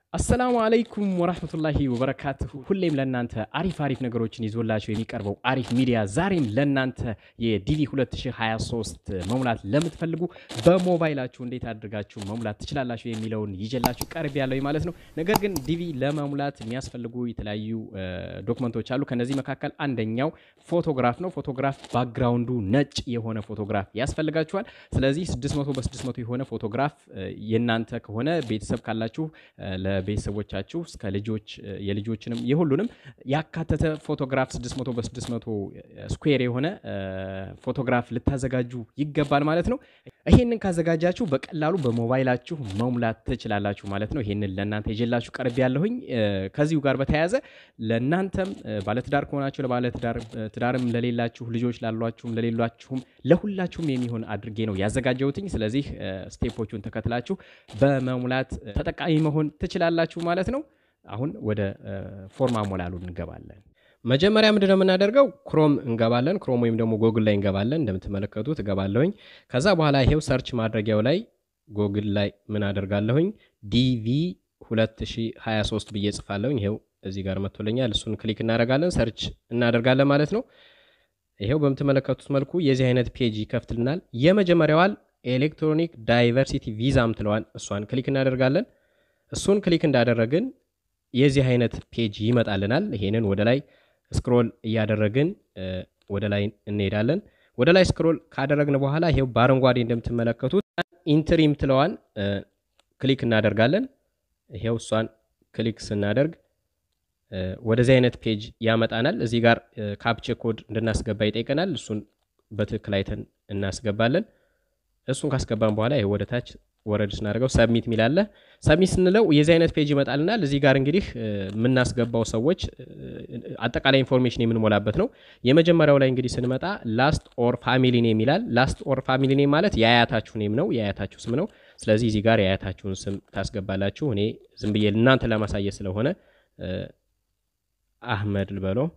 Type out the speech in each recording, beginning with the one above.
አሰላሙ አለይኩም ወራህመቱላሂ ወበረካቱሁ። ሁሌም ለእናንተ አሪፍ አሪፍ ነገሮችን ይዞላችሁ የሚቀርበው አሪፍ ሚዲያ ዛሬም ለእናንተ የዲቪ 2023 መሙላት ለምትፈልጉ በሞባይላችሁ እንዴት አድርጋችሁ መሙላት ትችላላችሁ የሚለውን ይዤላችሁ ቀርብ ያለው ማለት ነው። ነገር ግን ዲቪ ለመሙላት የሚያስፈልጉ የተለያዩ ዶክመንቶች አሉ። ከነዚህ መካከል አንደኛው ፎቶግራፍ ነው። ፎቶግራፍ ባክግራውንዱ ነጭ የሆነ ፎቶግራፍ ያስፈልጋችኋል። ስለዚህ 600 በ600 የሆነ ፎቶግራፍ የእናንተ ከሆነ ቤተሰብ ካላችሁ ለቤተሰቦቻችሁ እስከ ልጆች የልጆችንም የሁሉንም ያካተተ ፎቶግራፍ 600 በ600 ስኩዌር የሆነ ፎቶግራፍ ልታዘጋጁ ይገባል ማለት ነው። ይሄንን ካዘጋጃችሁ በቀላሉ በሞባይላችሁ መሙላት ትችላላችሁ ማለት ነው። ይሄንን ለእናንተ ይዤላችሁ ቀርብ ያለሁኝ። ከዚሁ ጋር በተያያዘ ለእናንተም ባለትዳር ከሆናችሁ ለባለትዳር ትዳርም ለሌላችሁ ልጆች ላሏችሁም ለሌሏችሁም ለሁላችሁም የሚሆን አድርጌ ነው ያዘጋጀሁትኝ። ስለዚህ ስቴፖቹን ተከትላችሁ በመሙላት ተጠቃሚ መሆን ትችላላችሁ ማለት ነው። አሁን ወደ ፎርም አሞላሉ እንገባለን። መጀመሪያ ምንድን ነው የምናደርገው? ክሮም እንገባለን። ክሮም ወይም ደግሞ ጎግል ላይ እንገባለን። እንደምትመለከቱት እገባለሁኝ። ከዛ በኋላ ይሄው ሰርች ማድረጊያው ላይ ጎግል ላይ ምን አደርጋለሁኝ? ዲቪ 2023 ብዬ ጽፋለሁኝ። ይሄው እዚህ ጋር መጥቶልኛል። እሱን ክሊክ እናደርጋለን፣ ሰርች እናደርጋለን ማለት ነው። ይሄው በምትመለከቱት መልኩ የዚህ አይነት ፔጅ ይከፍትልናል። የመጀመሪያዋል ኤሌክትሮኒክ ዳይቨርሲቲ ቪዛ ምትለዋን እሷን ክሊክ እናደርጋለን። እሱን ክሊክ እንዳደረግን የዚህ አይነት ፔጅ ይመጣልናል። ይሄንን ወደ ላይ ስክሮል እያደረግን ወደ ላይ እንሄዳለን። ወደ ላይ ስክሮል ካደረግን በኋላ ይሄው በአረንጓዴ እንደምትመለከቱት ኢንትሪ ምትለዋን ክሊክ እናደርጋለን። ይሄው እሷን ክሊክ ስናደርግ ወደዚህ አይነት ፔጅ ያመጣናል። እዚህ ጋር ካፕቼ ኮድ እንድናስገባ ይጠይቀናል። እሱን በትክክል አይተን እናስገባለን። እሱን ካስገባን በኋላ ይሄ ወደ ታች ወረድ ስናደርገው ሰብሚት ሚላለ ሰብሚት ስንለው የዚህ አይነት ፔጅ ይመጣልናል። እዚህ ጋር እንግዲህ የምናስገባው ሰዎች አጠቃላይ ኢንፎርሜሽን የምንሞላበት ነው። የመጀመሪያው ላይ እንግዲህ ስንመጣ ላስት ኦር ፋሚሊ ኔም ይላል። ላስት ኦር ፋሚሊ ኔም ማለት የአያታችሁ ኔም ነው፣ የአያታችሁ ስም ነው። ስለዚህ እዚህ ጋር የአያታችሁን ስም ታስገባላችሁ። እኔ ዝም ብዬ እናንተ ለማሳየት ስለሆነ አህመድ ልበለው።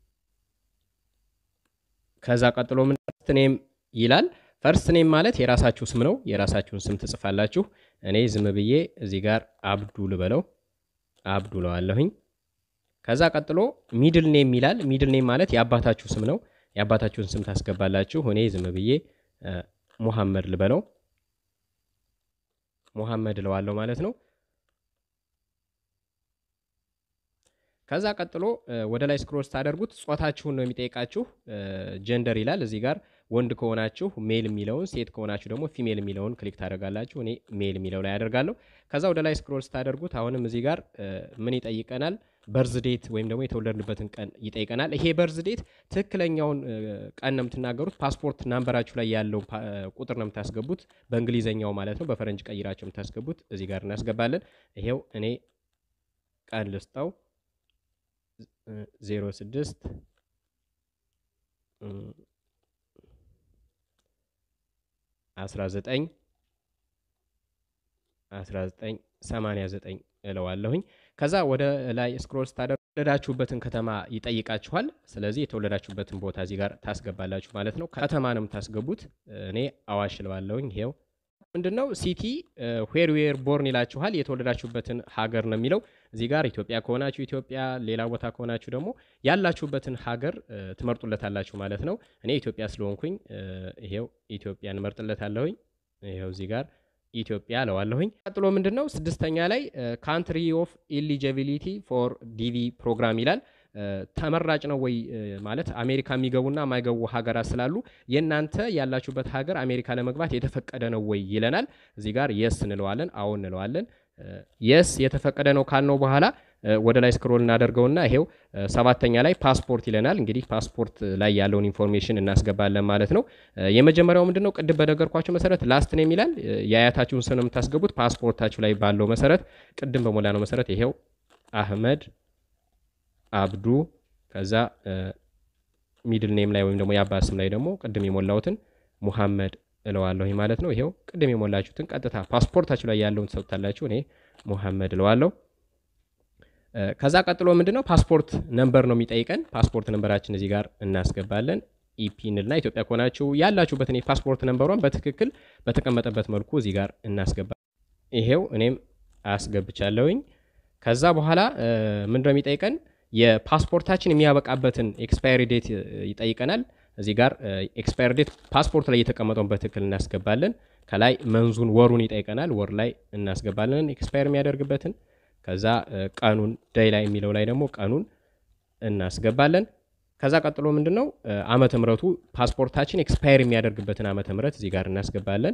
ከዛ ቀጥሎ ምን ፈርስት ኔም ይላል። ፈርስት ኔም ማለት የራሳችሁ ስም ነው። የራሳችሁን ስም ትጽፋላችሁ። እኔ ዝም ብዬ እዚህ ጋር አብዱ ልበለው፣ አብዱ ለዋለሁኝ። ከዛ ቀጥሎ ሚድል ኔም ይላል። ሚድል ኔም ማለት የአባታችሁ ስም ነው። የአባታችሁን ስም ታስገባላችሁ። እኔ ዝም ብዬ ሙሐመድ ልበለው፣ ሙሐመድ ለዋለሁ ማለት ነው። ከዛ ቀጥሎ ወደ ላይ ስክሮል ስታደርጉት ጾታችሁን ነው የሚጠይቃችሁ። ጀንደር ይላል እዚህ ጋር ወንድ ከሆናችሁ ሜል የሚለውን ሴት ከሆናችሁ ደግሞ ፊሜል የሚለውን ክሊክ ታደርጋላችሁ። እኔ ሜል የሚለው ላይ አደርጋለሁ። ከዛ ወደ ላይ ስክሮል ስታደርጉት አሁንም እዚህ ጋር ምን ይጠይቀናል? በርዝ ዴት ወይም ደግሞ የተወለድንበትን ቀን ይጠይቀናል። ይሄ በርዝ ዴት ትክክለኛውን ቀን ነው የምትናገሩት። ፓስፖርት ናምበራችሁ ላይ ያለው ቁጥር ነው የምታስገቡት፣ በእንግሊዘኛው ማለት ነው። በፈረንጅ ቀይራቸው የምታስገቡት እዚህ ጋር እናስገባለን። ይሄው እኔ ቀን ልስጠው ዜሮ ስድስት አስራ ዘጠኝ አስራ ዘጠኝ ሰማንያ ዘጠኝ እለዋለሁኝ። ከዛ ወደ ላይ ስክሮል ስታደርጉ የተወለዳችሁበትን ከተማ ይጠይቃችኋል። ስለዚህ የተወለዳችሁበትን ቦታ እዚህ ጋር ታስገባላችሁ ማለት ነው። ከተማ ነው የምታስገቡት። እኔ አዋሽ እለዋለሁኝ። ይሄው ምንድነው ሲቲ ዌር ዌር ቦርን ይላችኋል። የተወለዳችሁበትን ሀገር ነው የሚለው እዚህ ጋር ኢትዮጵያ ከሆናችሁ ኢትዮጵያ፣ ሌላ ቦታ ከሆናችሁ ደግሞ ያላችሁበትን ሀገር ትመርጡለታላችሁ ማለት ነው። እኔ ኢትዮጵያ ስለሆንኩኝ ይሄው ኢትዮጵያ እንመርጥለታለሁኝ። ይሄው እዚህ ጋር ኢትዮጵያ እለዋለሁኝ። ቀጥሎ ምንድን ነው ስድስተኛ ላይ ካንትሪ ኦፍ ኢሊጂቢሊቲ ፎር ዲቪ ፕሮግራም ይላል። ተመራጭ ነው ወይ ማለት አሜሪካ የሚገቡና የማይገቡ ሀገራት ስላሉ የእናንተ ያላችሁበት ሀገር አሜሪካ ለመግባት የተፈቀደ ነው ወይ ይለናል። እዚህ ጋር የስ እንለዋለን፣ አዎ እንለዋለን። የስ የተፈቀደ ነው ካልነው በኋላ ወደ ላይ ስክሮል እናደርገውና ይሄው ሰባተኛ ላይ ፓስፖርት ይለናል። እንግዲህ ፓስፖርት ላይ ያለውን ኢንፎርሜሽን እናስገባለን ማለት ነው። የመጀመሪያው ምንድን ነው ቅድም በነገርኳቸው መሰረት ላስት ኔም ይላል። የአያታችሁን ስም ነው የምታስገቡት ፓስፖርታችሁ ላይ ባለው መሰረት ቅድም በሞላ ነው መሰረት ይሄው አህመድ አብዱ ከዛ ሚድል ኔም ላይ ወይም ደግሞ የአባት ስም ላይ ደግሞ ቅድም የሞላሁትን ሙሐመድ እለዋለሁ ማለት ነው። ይሄው ቅድም የሞላችሁትን ቀጥታ ፓስፖርታችሁ ላይ ያለውን ትሰጡታላችሁ። እኔ ሙሐመድ እለዋለሁ። ከዛ ቀጥሎ ምንድነው ፓስፖርት ነምበር ነው የሚጠይቀን። ፓስፖርት ነምበራችን እዚህ ጋር እናስገባለን። ኢፒ እንልና ኢትዮጵያ ከሆናችሁ ያላችሁበትን የፓስፖርት ነምበሯን በትክክል በተቀመጠበት መልኩ እዚህ ጋር እናስገባ። ይሄው እኔም አስገብቻለሁኝ። ከዛ በኋላ ምንድነው የሚጠይቀን የፓስፖርታችን የሚያበቃበትን ኤክስፓየሪ ዴት ይጠይቀናል። እዚህ ጋር ኤክስፓየር ዴት ፓስፖርት ላይ የተቀመጠውን በትክክል እናስገባለን። ከላይ መንዙን ወሩን ይጠይቀናል። ወር ላይ እናስገባለን ኤክስፓየር የሚያደርግበትን። ከዛ ቀኑን ደይ ላይ የሚለው ላይ ደግሞ ቀኑን እናስገባለን። ከዛ ቀጥሎ ምንድን ነው ዓመተ ምሕረቱ ፓስፖርታችን ኤክስፓየር የሚያደርግበትን ዓመተ ምሕረት እዚህ ጋር እናስገባለን።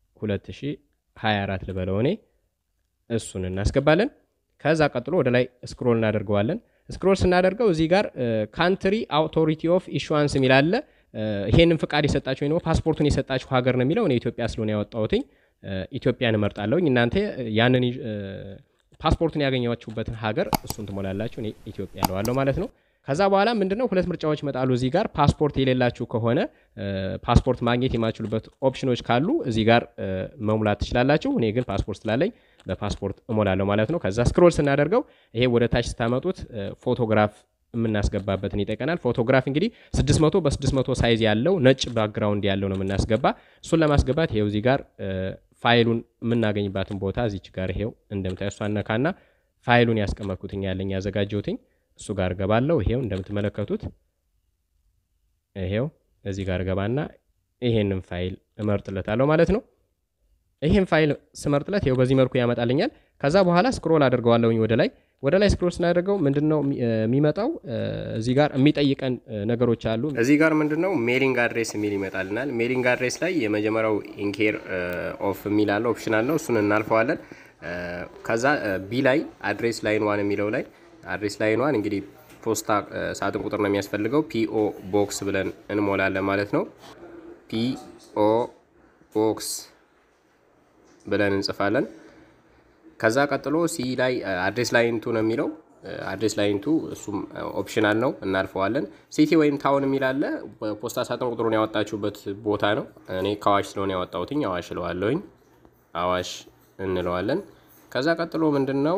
2024 ልበለው እኔ እሱን እናስገባለን። ከዛ ቀጥሎ ወደ ላይ ስክሮል እናደርገዋለን። ስክሮል ስናደርገው እዚህ ጋር ካንትሪ አውቶሪቲ ኦፍ ኢሹዋንስ የሚል አለ። ይሄንን ፍቃድ የሰጣችሁ ወይ ደግሞ ፓስፖርቱን የሰጣችሁ ሀገር ነው የሚለው እኔ ኢትዮጵያ ስለሆነ ያወጣሁትኝ ኢትዮጵያን እመርጣለሁኝ። እናንተ ያንን ፓስፖርቱን ያገኛችሁበትን ሀገር እሱን ትሞላላችሁ። እኔ ኢትዮጵያ እለዋለሁ ማለት ነው። ከዛ በኋላ ምንድነው ሁለት ምርጫዎች ይመጣሉ። እዚህ ጋር ፓስፖርት የሌላችሁ ከሆነ ፓስፖርት ማግኘት የማችሉበት ኦፕሽኖች ካሉ እዚህ ጋር መሙላት ትችላላችሁ። እኔ ግን ፓስፖርት ስላለኝ በፓስፖርት እሞላለሁ ማለት ነው። ከዛ ስክሮል ስናደርገው ይሄ ወደ ታች ስታመጡት ፎቶግራፍ የምናስገባበትን ይጠይቀናል። ፎቶግራፍ እንግዲህ 600 በ600 ሳይዝ ያለው ነጭ ባክግራውንድ ያለው ነው የምናስገባ። እሱን ለማስገባት ይሄው እዚህ ጋር ፋይሉን የምናገኝባትን ቦታ እዚች ጋር ይሄው እንደምታዩ እሷን ነካና ፋይሉን ያስቀመጥኩትኝ ያለኝ ያዘጋጀሁትኝ እሱ ጋር ገባለሁ። ይሄው እንደምትመለከቱት ይሄው እዚህ ጋር ገባና ይሄንን ፋይል እመርጥለታለሁ ማለት ነው። ይሄን ፋይል ስመርጥለት ይሄው በዚህ መልኩ ያመጣልኛል። ከዛ በኋላ ስክሮል አድርገዋለሁኝ ወደ ላይ ወደ ላይ ስክሮል ስናደርገው ምንድነው የሚመጣው? እዚህ ጋር የሚጠይቀን ነገሮች አሉ። እዚህ ጋር ምንድነው ሜሊንግ አድሬስ የሚል ይመጣልናል። ሜሊንግ አድሬስ ላይ የመጀመሪያው ኢንኬር ኦፍ የሚል አለ ኦፕሽናል ነው። እሱን እናልፈዋለን። ከዛ ቢ ላይ አድሬስ ላይን ዋን የሚለው ላይ አድሬስ ላይን ዋን እንግዲህ ፖስታ ሳጥን ቁጥር ነው የሚያስፈልገው። ፒኦ ቦክስ ብለን እንሞላለን ማለት ነው። ፒኦ ቦክስ ብለን እንጽፋለን። ከዛ ቀጥሎ ሲ ላይ አድሬስ ላይንቱ ነው የሚለው አድሬስ ላይንቱ እሱም ኦፕሽናል ነው እናልፈዋለን። ሲቲ ወይም ታውን የሚል አለ። ፖስታ ሳጥን ቁጥሩን ያወጣችሁበት ቦታ ነው። እኔ ከአዋሽ ስለሆነ ያወጣሁትኝ አዋሽ እለዋለሁኝ። አዋሽ እንለዋለን። ከዛ ቀጥሎ ምንድን ነው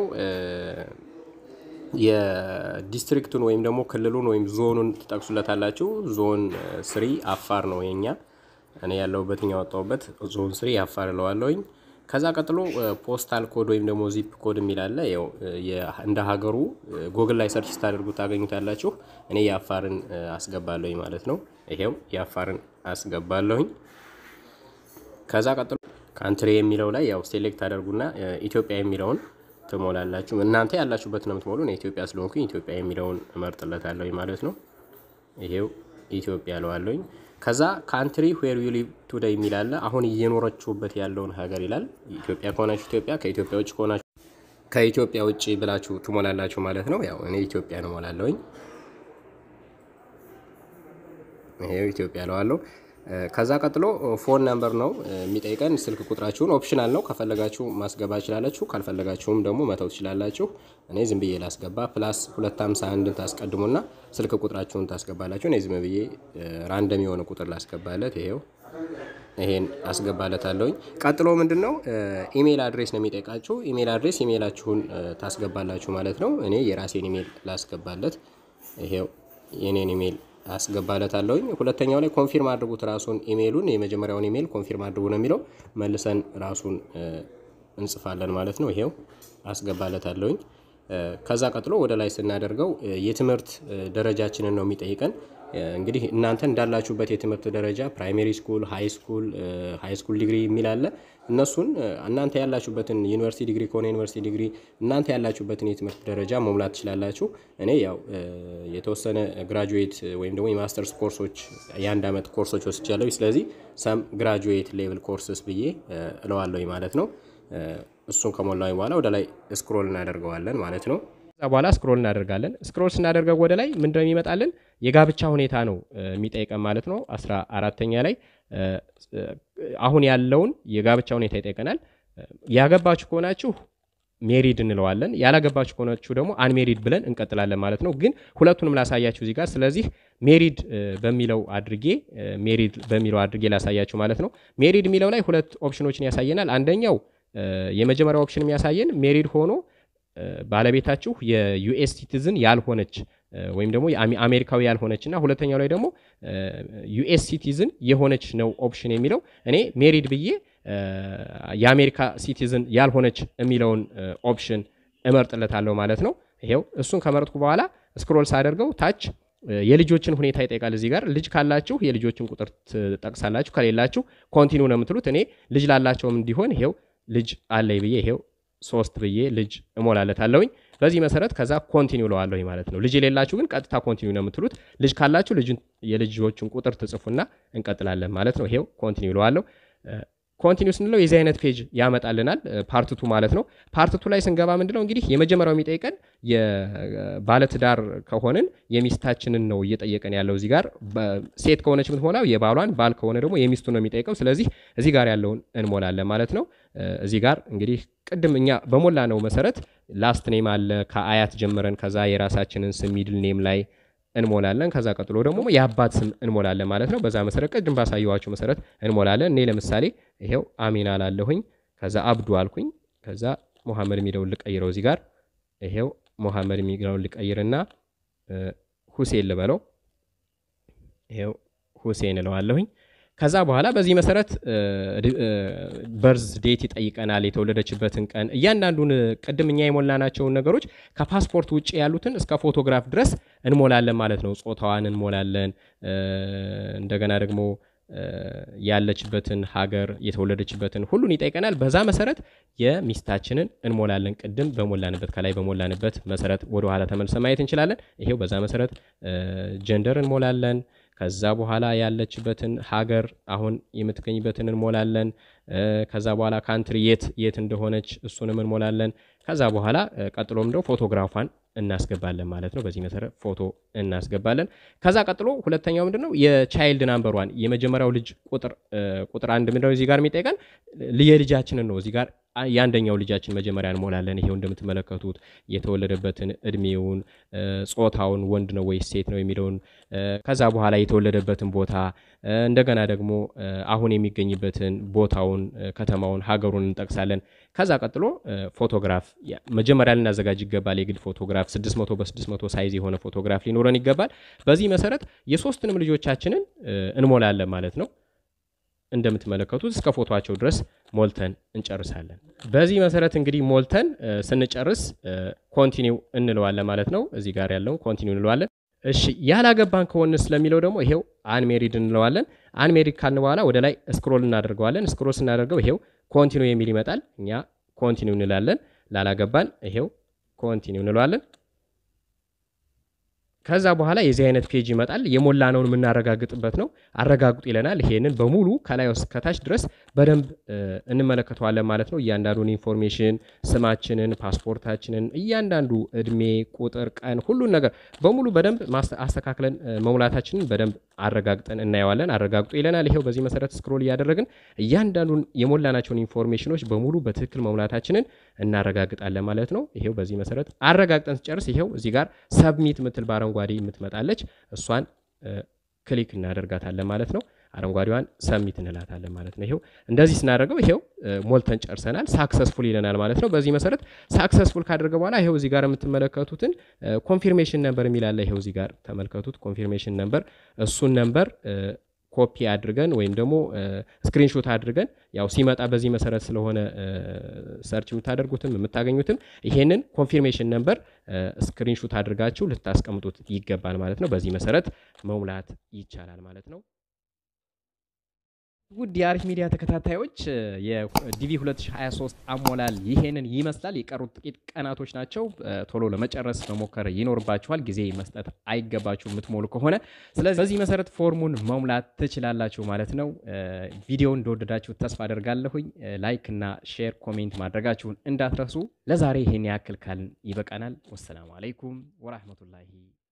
የዲስትሪክቱን ወይም ደግሞ ክልሉን ወይም ዞኑን ትጠቅሱለታላችሁ። ዞን ስሪ አፋር ነው የኛ እኔ ያለሁበትኝ ያወጣሁበት ዞን ስሪ አፋር እለዋለሁኝ። ከዛ ቀጥሎ ፖስታል ኮድ ወይም ደግሞ ዚፕ ኮድ የሚል አለ። ያው እንደ ሀገሩ ጎግል ላይ ሰርች ስታደርጉ ታገኙታላችሁ። እኔ የአፋርን አስገባለሁኝ ማለት ነው። ይሄው የአፋርን አስገባለሁኝ። ከዛ ቀጥሎ ካንትሪ የሚለው ላይ ያው ሴሌክት አደርጉና ኢትዮጵያ የሚለውን ትሞላላችሁ። እናንተ ያላችሁበት ነው የምትሞሉ። ኢትዮጵያ ስለሆንኩኝ ኢትዮጵያ የሚለውን እመርጥለታለሁኝ ማለት ነው። ይሄው ኢትዮጵያ ለዋለሁኝ። ከዛ ካንትሪ ዌር ዩ ሊቭ ቱዴይ የሚል አለ። አሁን እየኖረችሁበት ያለውን ሀገር ይላል። ኢትዮጵያ ከሆናችሁ ኢትዮጵያ፣ ከኢትዮጵያ ውጭ ከሆናችሁ ከኢትዮጵያ ውጭ ብላችሁ ትሞላላችሁ ማለት ነው። ያው እኔ ኢትዮጵያ ነው ሞላለሁኝ። ይሄው ኢትዮጵያ ለዋለሁ። ከዛ ቀጥሎ ፎን ነምበር ነው የሚጠይቀን። ስልክ ቁጥራችሁን ኦፕሽናል ነው። ከፈለጋችሁ ማስገባ ትችላላችሁ፣ ካልፈለጋችሁም ደግሞ መተው ትችላላችሁ። እኔ ዝም ብዬ ላስገባ። ፕላስ 251ን ታስቀድሙና ስልክ ቁጥራችሁን ታስገባላችሁ። እኔ ዝም ብዬ ራንደም የሆነ ቁጥር ላስገባለት። ይሄው ይሄን አስገባለታለሁኝ። ቀጥሎ ምንድን ነው ኢሜይል አድሬስ ነው የሚጠይቃችሁ። ኢሜይል አድሬስ ኢሜይላችሁን ታስገባላችሁ ማለት ነው። እኔ የራሴን ኢሜይል ላስገባለት። ይሄው የኔን ኢሜይል አስገባለታለሁኝ። ሁለተኛው ላይ ኮንፊርም አድርጉት ራሱን ኢሜይሉን። የመጀመሪያውን ኢሜይል ኮንፊርም አድርጉ ነው የሚለው። መልሰን ራሱን እንጽፋለን ማለት ነው። ይሄው አስገባለታለሁኝ። ከዛ ቀጥሎ ወደ ላይ ስናደርገው የትምህርት ደረጃችንን ነው የሚጠይቀን። እንግዲህ እናንተ እንዳላችሁበት የትምህርት ደረጃ ፕራይሜሪ ስኩል፣ ሃይ ስኩል፣ ሃይ ስኩል ዲግሪ የሚል አለ። እነሱን እናንተ ያላችሁበትን ዩኒቨርሲቲ ዲግሪ ከሆነ ዩኒቨርሲቲ ዲግሪ እናንተ ያላችሁበትን የትምህርት ደረጃ መሙላት ትችላላችሁ። እኔ ያው የተወሰነ ግራጁዌት ወይም ደግሞ የማስተርስ ኮርሶች የአንድ ዓመት ኮርሶች ወስጃለሁ። ስለዚህ ሰም ግራጁዌት ሌቭል ኮርስስ ብዬ እለዋለሁ ማለት ነው። እሱን ከሞላዊ በኋላ ወደ ላይ ስክሮል እናደርገዋለን ማለት ነው። ከዛ በኋላ ስክሮል እናደርጋለን። ስክሮል ስናደርገው ወደ ላይ ምንድነው የሚመጣልን? የጋብቻ ሁኔታ ነው የሚጠይቀን ማለት ነው። አስራ አራተኛ ላይ አሁን ያለውን የጋብቻ ሁኔታ ይጠይቀናል። ያገባችሁ ከሆናችሁ ሜሪድ እንለዋለን። ያላገባችሁ ከሆናችሁ ደግሞ አንሜሪድ ብለን እንቀጥላለን ማለት ነው። ግን ሁለቱንም ላሳያችሁ እዚህ ጋር። ስለዚህ ሜሪድ በሚለው አድርጌ ሜሪድ በሚለው አድርጌ ላሳያችሁ ማለት ነው። ሜሪድ የሚለው ላይ ሁለት ኦፕሽኖችን ያሳየናል። አንደኛው የመጀመሪያው ኦፕሽን የሚያሳየን ሜሪድ ሆኖ ባለቤታችሁ የዩኤስ ሲቲዝን ያልሆነች ወይም ደግሞ አሜሪካዊ ያልሆነች እና ሁለተኛው ላይ ደግሞ ዩኤስ ሲቲዝን የሆነች ነው ኦፕሽን የሚለው። እኔ ሜሪድ ብዬ የአሜሪካ ሲቲዝን ያልሆነች የሚለውን ኦፕሽን እመርጥለታለሁ ማለት ነው። ይሄው እሱን ከመረጥኩ በኋላ ስክሮል ሳደርገው ታች የልጆችን ሁኔታ ይጠይቃል። እዚህ ጋር ልጅ ካላችሁ የልጆችን ቁጥር ትጠቅሳላችሁ፣ ከሌላችሁ ኮንቲኒው ነው የምትሉት። እኔ ልጅ ላላቸውም እንዲሆን ይሄው ልጅ አለኝ ብዬ ይሄው ሶስት ብዬ ልጅ እሞላለታለሁኝ። በዚህ መሰረት ከዛ ኮንቲኒው ለዋለሁኝ ማለት ነው። ልጅ የሌላችሁ ግን ቀጥታ ኮንቲኒው ነው የምትሉት። ልጅ ካላችሁ የልጆችን ቁጥር ትጽፉና እንቀጥላለን ማለት ነው። ይሄው ኮንቲኒው ለዋለሁ። ኮንቲኒው ስንለው የዚህ አይነት ፔጅ ያመጣልናል። ፓርትቱ ማለት ነው። ፓርትቱ ላይ ስንገባ ምንድነው እንግዲህ የመጀመሪያው የሚጠይቀን የባለትዳር ከሆንን የሚስታችንን ነው እየጠየቀን ያለው። እዚህ ጋር ሴት ከሆነች የምትሞላው የባሏን፣ ባል ከሆነ ደግሞ የሚስቱ ነው የሚጠይቀው። ስለዚህ እዚህ ጋር ያለውን እንሞላለን ማለት ነው። እዚህ ጋር እንግዲህ ቅድም እኛ በሞላ ነው መሰረት ላስት ኔም አለ ከአያት ጀምረን ከዛ የራሳችንን ስም ሚድል ኔም ላይ እንሞላለን። ከዛ ቀጥሎ ደግሞ የአባት ስም እንሞላለን ማለት ነው። በዛ መሰረት ቅድም ባሳየዋችሁ መሰረት እንሞላለን። እኔ ለምሳሌ ይሄው አሚን አላለሁኝ፣ ከዛ አብዱ አልኩኝ፣ ከዛ ሙሐመድ የሚለውን ልቀይረው እዚህ ጋር ይሄው ሙሐመድ የሚለውን ልቀይርና ሁሴን ልበለው፣ ይሄው ሁሴን እለዋለሁኝ። ከዛ በኋላ በዚህ መሰረት በርዝ ዴት ይጠይቀናል፣ የተወለደችበትን ቀን፣ እያንዳንዱን ቅድም እኛ የሞላናቸውን ነገሮች ከፓስፖርት ውጭ ያሉትን እስከ ፎቶግራፍ ድረስ እንሞላለን ማለት ነው። ጾታዋን እንሞላለን። እንደገና ደግሞ ያለችበትን ሀገር፣ የተወለደችበትን ሁሉን ይጠይቀናል። በዛ መሰረት የሚስታችንን እንሞላለን። ቅድም በሞላንበት ከላይ በሞላንበት መሰረት ወደኋላ ተመልሰ ማየት እንችላለን። ይሄው በዛ መሰረት ጀንደር እንሞላለን። ከዛ በኋላ ያለችበትን ሀገር አሁን የምትገኝበትን እንሞላለን። ከዛ በኋላ ካንትሪ የት የት እንደሆነች እሱንም እንሞላለን። ከዛ በኋላ ቀጥሎም ደግሞ ፎቶግራፏን እናስገባለን ማለት ነው። በዚህ መሰረት ፎቶ እናስገባለን። ከዛ ቀጥሎ ሁለተኛው ምንድነው የቻይልድ ናምበሯን የመጀመሪያው ልጅ ቁጥር ቁጥር አንድ ምንድነው እዚህ ጋር የሚጠይቀን የልጃችንን ነው። እዚህ ጋር የአንደኛው ልጃችን መጀመሪያ እንሞላለን። ይሄው እንደምትመለከቱት የተወለደበትን እድሜውን፣ ጾታውን ወንድ ነው ወይስ ሴት ነው የሚለውን ከዛ በኋላ የተወለደበትን ቦታ እንደገና ደግሞ አሁን የሚገኝበትን ቦታውን፣ ከተማውን፣ ሀገሩን እንጠቅሳለን። ከዛ ቀጥሎ ፎቶግራፍ መጀመሪያ ልናዘጋጅ ይገባል። የግል ፎቶግራፍ 600 በ600 ሳይዝ የሆነ ፎቶግራፍ ሊኖረን ይገባል። በዚህ መሰረት የሶስትንም ልጆቻችንን እንሞላለን ማለት ነው። እንደምትመለከቱት እስከ ፎቶቸው ድረስ ሞልተን እንጨርሳለን። በዚህ መሰረት እንግዲህ ሞልተን ስንጨርስ ኮንቲኒው እንለዋለን ማለት ነው። እዚህ ጋር ያለውን ኮንቲኒው እንለዋለን። እሺ ያላገባን ከሆን ስለሚለው ደግሞ ይሄው አንሜሪድ እንለዋለን። አንሜሪድ ካልን በኋላ ወደ ላይ ስክሮል እናደርገዋለን። ስክሮል ስናደርገው ይሄው ኮንቲኒው የሚል ይመጣል። እኛ ኮንቲኒው እንላለን። ላላገባን ይሄው ኮንቲኒው እንለዋለን። ከዛ በኋላ የዚህ አይነት ፔጅ ይመጣል። የሞላነውን የምናረጋግጥበት ነው። አረጋግጡ ይለናል። ይሄንን በሙሉ ከላይ እስከታች ድረስ በደንብ እንመለከተዋለን ማለት ነው። እያንዳንዱን ኢንፎርሜሽን፣ ስማችንን፣ ፓስፖርታችንን፣ እያንዳንዱ እድሜ፣ ቁጥር፣ ቀን፣ ሁሉን ነገር በሙሉ በደንብ አስተካክለን መሙላታችንን በደንብ አረጋግጠን እናየዋለን። አረጋግጡ ይለናል። ይሄው በዚህ መሰረት ስክሮል እያደረግን እያንዳንዱን የሞላናቸውን ኢንፎርሜሽኖች በሙሉ በትክክል መሙላታችንን እናረጋግጣለን ማለት ነው። ይሄው በዚህ መሰረት አረጋግጠን ስጨርስ ይሄው እዚህ ጋር ሰብሚት ምትል በአረንጓዴ የምትመጣለች እሷን ክሊክ እናደርጋታለን ማለት ነው። አረንጓዴዋን ሰሚት እንላታለን ማለት ነው። ይሄው እንደዚህ ስናደርገው ይሄው ሞልተን ጨርሰናል። ሳክሰስፉል ይለናል ማለት ነው። በዚህ መሰረት ሳክሰስፉል ካደረገ በኋላ ይሄው እዚህ ጋር የምትመለከቱትን ኮንፊርሜሽን ነምበር የሚላለ ይሄው እዚህ ጋር ተመልከቱት። ኮንፊርሜሽን ነምበር እሱን ነምበር ኮፒ አድርገን ወይም ደግሞ ስክሪንሾት አድርገን ያው ሲመጣ በዚህ መሰረት ስለሆነ ሰርች የምታደርጉትም የምታገኙትም ይሄንን ኮንፊርሜሽን ነምበር ስክሪንሾት አድርጋችሁ ልታስቀምጡት ይገባል ማለት ነው። በዚህ መሰረት መሙላት ይቻላል ማለት ነው። ውድ የአሪፍ ሚዲያ ተከታታዮች የዲቪ 2023 አሞላል ይሄንን ይመስላል። የቀሩት ጥቂት ቀናቶች ናቸው። ቶሎ ለመጨረስ መሞከር ይኖርባችኋል። ጊዜ መስጠት አይገባችሁ የምትሞሉ ከሆነ። ስለዚህ በዚህ መሰረት ፎርሙን መሙላት ትችላላችሁ ማለት ነው። ቪዲዮውን እንደወደዳችሁ ተስፋ አደርጋለሁኝ። ላይክ እና ሼር፣ ኮሜንት ማድረጋችሁን እንዳትረሱ። ለዛሬ ይሄን ያክል ካልን ይበቃናል። ወሰላሙ አለይኩም ወራህመቱላሂ